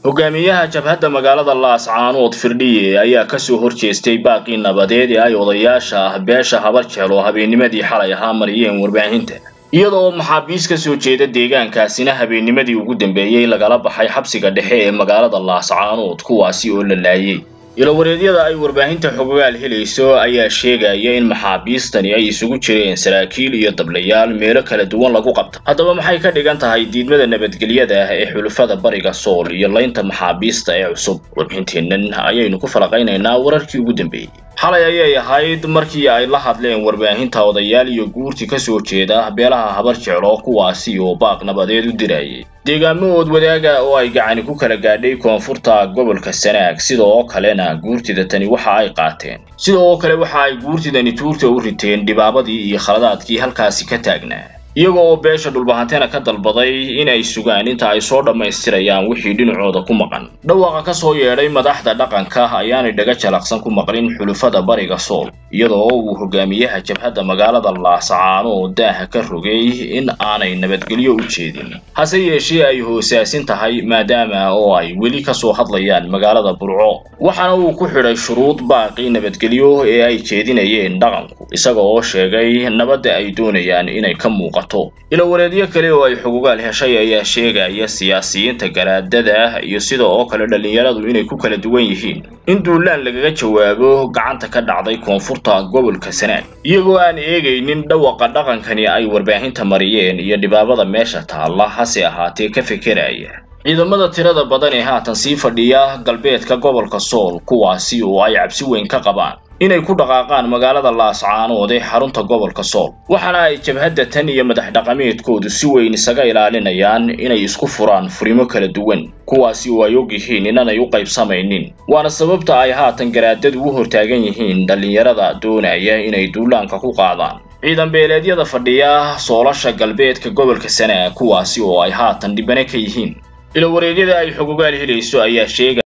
hogaamiyaha jabhadda magaalada laascaanood firdhiye ayaa kasoo horjeestay baaqii nabadeed ee ay odayaasha ah beesha habar jeclo habeennimadii xalay ahaa mariyeen warbaahinta iyada oo maxaabiis ka soo jeeda deegaankaasina habeennimadii ugu dambeeyey lagala baxay xabsiga dhexe ee magaalada laascaanood kuwaasi oo la laayay ilowareedyada ay warbaahinta xogogaal helayso ayaa sheegaya in maxaabiistani ay isugu jireen saraakiil iyo dablayaal meelo kala duwan lagu qabta haddaba maxay ka dhigan tahay diidmada nabadgelyada ah ee xulufada bariga sool iyo laynta maxaabiista ee cusub warbixinteennan ayaynu ku falaqaynaynaa wararkii ugu dambeeyey xalay ayay ahayd markii ay la hadleen warbaahinta odayaal iyo guurti ka soo jeeda beelaha habar jeclo kuwaasi oo baaq nabadeed u dirayay deegaamahood wadaaga oo ay gacani ku kala gaadhay koonfurta gobolka sanaag sida oo kalena guurtida tani waxa ay qaateen sida oo kale waxa ay guurtidani tuurta u riteen dhibaabadii iyo khaladaadkii halkaasi ka taagnaa iyaga oo beesha dhulbahantena ka dalbaday in ay sugaan inta ay soo dhammaystirayaan wixii dhinacooda ku maqan dhawaaqa ka soo yeedhay madaxda dhaqanka ayaanay dhaga jalaqsan ku maqlin xulufada bariga sool iyadoo uu hogaamiyaha jabhadda magaalada laascaano oo daaha ka rogay in aanay nabadgelyo u jeedin hase yeeshee ay hoosaasin tahay maadaama oo ay weli ka soo hadlayaan magaalada burco waxaana uu ku xidhay shuruud baaqii nabadgelyo ee ay jeedinayeen dhaqanku isaga oo sheegay nabadda ay doonayaan inay ka muuqato ilowareedyo kale oo ay xugugaal heshay ayaa sheegaya siyaasiyiinta garaadada iyo sida oo kale dhallinyaradu inay ku kala duwan yihiin in duulaan lagaga jawaabo gacanta ka dhacday koonfurta gobolka sanaag iyagoo aan eegaynin dhawaqa dhaqankani ay warbaahinta mariyeen iyo dhibaabada meesha taalla hase ahaatee ka fekeraya ciidamada tirada badan ee haatan sii fadhiya galbeedka gobolka sool kuwaasi oo ay cabsi weyn ka qabaan inay ku dhaqaaqaan magaalada laascaanood ee xarunta gobolka sool waxaana ay jabhadda tan iyo madax dhaqameedkoodu si weyn isaga ilaalinayaan inay isku furaan furimo kala duwan kuwaasi oo ay og yihiin inaanay u qaybsamaynin waana sababta ay haatan garaadadu u hortaagan yihiin dhallinyarada doonaya inay duulaanka ku qaadaan ciidan beeleedyada fadhiya soolasha galbeedka gobolka sanaag kuwaasi oo ay haatan dhibane ka yihiin ilowareedyada ay xogogaal helayso ayaa sheegaya